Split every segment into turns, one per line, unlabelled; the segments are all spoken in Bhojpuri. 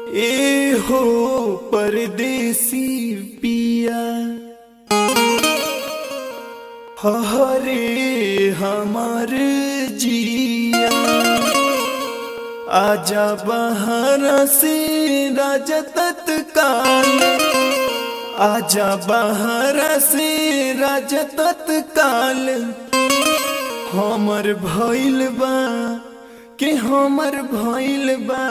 ए हो परदेसी पिया हरे हमार जिया आजा बाहर से राजा तत्काल आजा बाहर से राजा तत्काल हमर भइल बा के हमर भइल बा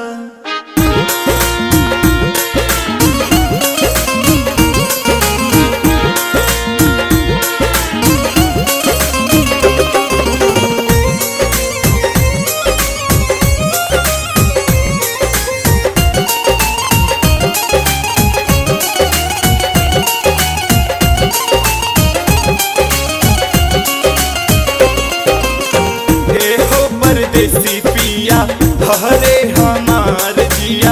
ए हो परदेसी पिया हरे हमार जिया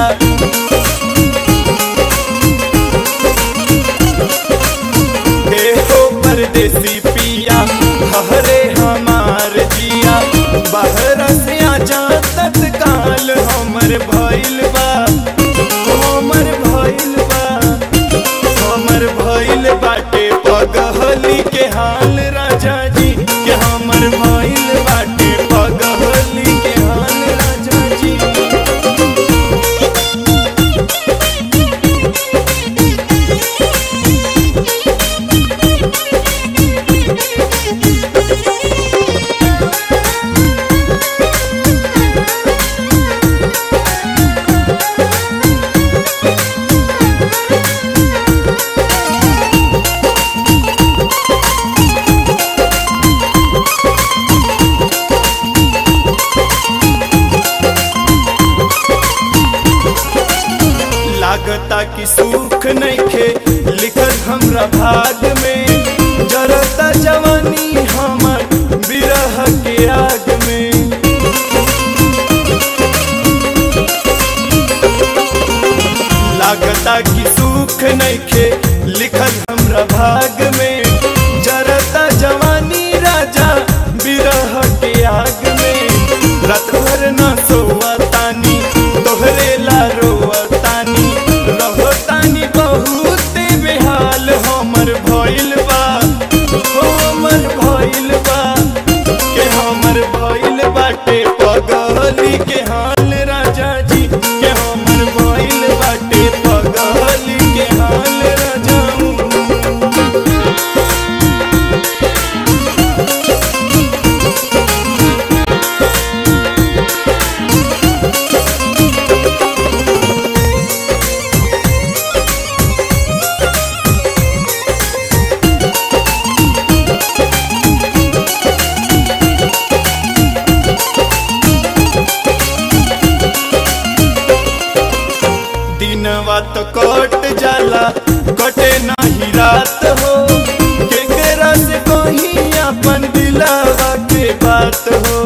ए हो परदेसी पिया हरे हमार जिया बाहर से आजा तत्काल हमर भइल बा हमर भइल बा हमर भइल बाटे पगहली के हाल राजा जी के हमर भइल बाटे पगहली के हाल राजा जी लागता कि सुख नइखे लिखल हमरा भाग में जरता जवानी हमर बिरह के आग में लागता कि सुख नइखे लिखल हमरा भाग में जरता जवानी राजा बिरह के आग में रात भर न सोवा तानी तोहरे ला रोवा तानी रहो तानी बहुत बेहाल हमर भइल बा हमर भइल बा के हमर भइल बाटे पगली के हाल राजा जी के हमर भइल बाटे पगली के हाल राजा दिनवा तो कट जाला कटे नाही रात हो केकरा से कहीं अपन दिलावा के बात हो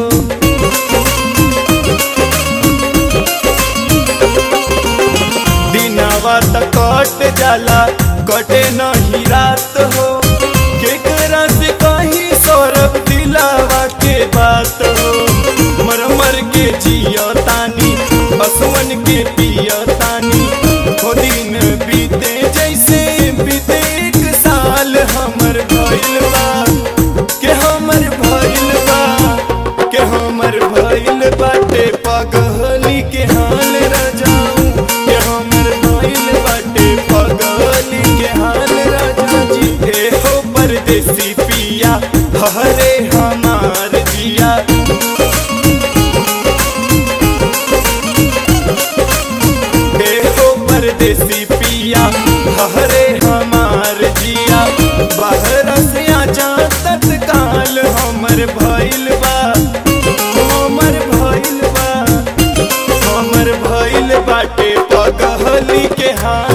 दिनवा तो कट जाला कटे नहीं रात हो केकरा से कहीं सौरभ दिलावा के बात हो मर मर के जियो तानी बसवन के पियो तानी हो दिन बीते जैसे बीते एक साल हमर भइल बा के हमर भइल बा के हमर भइल बाटे पगली के हाल राजाऊ के हमर भइल बाटे पगली के हाल राजा जी ए हो परदेसी पिया हरे हमार जिया हे हो परदेसी पिया हरे हमार जिया बाहर से आजा तत्काल हमर भइल बा हमर भइल बा हमर भइल बाटे पगहली के हाल